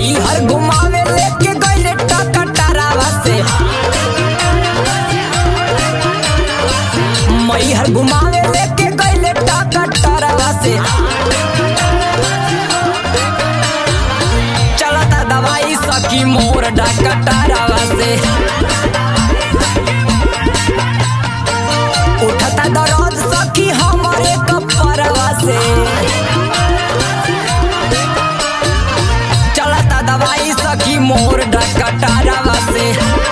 मई हर घुमावे लेके गइले टकटरावा से मई हर घुमावे लेके गइले टकटरावा से चलता दवाई सखी मोर डकटरावा से उठता दर्द सखी हमारे कपरवा से चलता दवाई सखी मोर डकटरावा से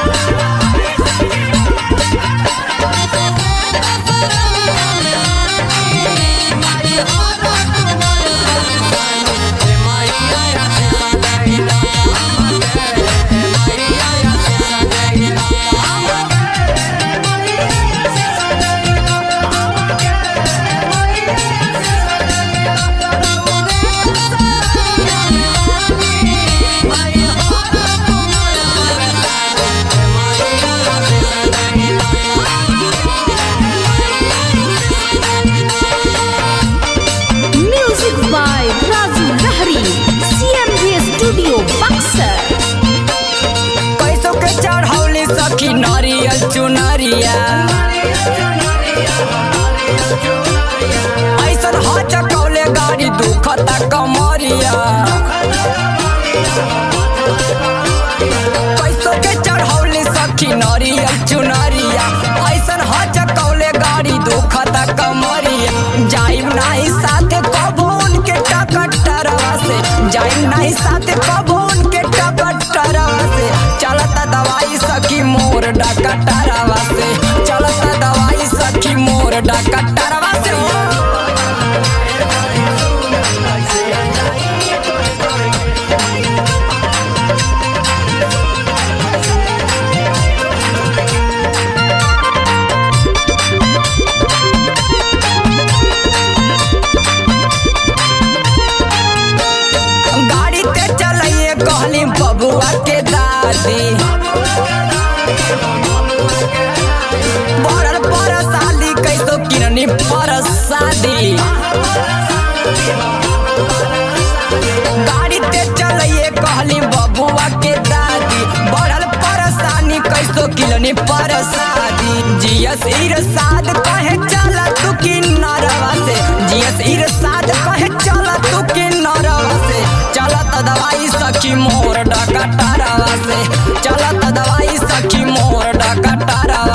Music by Razu Lahari. CMV Studio, Buxar. कैसो के चढ़ौली सखी नारियल चुनरिया ऐसन ह चकौले गाड़ी दुखता कमरिया कैसो के चढ़ौली सखी नारियल चुनरिया ऐसन ह चकौले गाड़ी दुखता कमरिया जाइम नाही साथे कबो उनके टकटरवा से जाइम नाही साथे कबो उनके टकटरवा से चलता दवाई सखी मोर डकटरवा से चलता दवाई सखी मोर डकटरवा से गाड़ी ते चलाइए कहली बबुआ के दादी बड़ल पर साली कैसो किरनी पर शादी गाड़ी ते चलाइए कहली बबुआ के दादी बड़ल परेशानी कैसो किलनी पर शादी जियस इरसाद कहे चला तू की नरवा से जियस इरसाद कहे चला तू की नरवा से चलत दवाई सखी मोर डकटरवा से चलत दवाई सखी मोर डकटरवा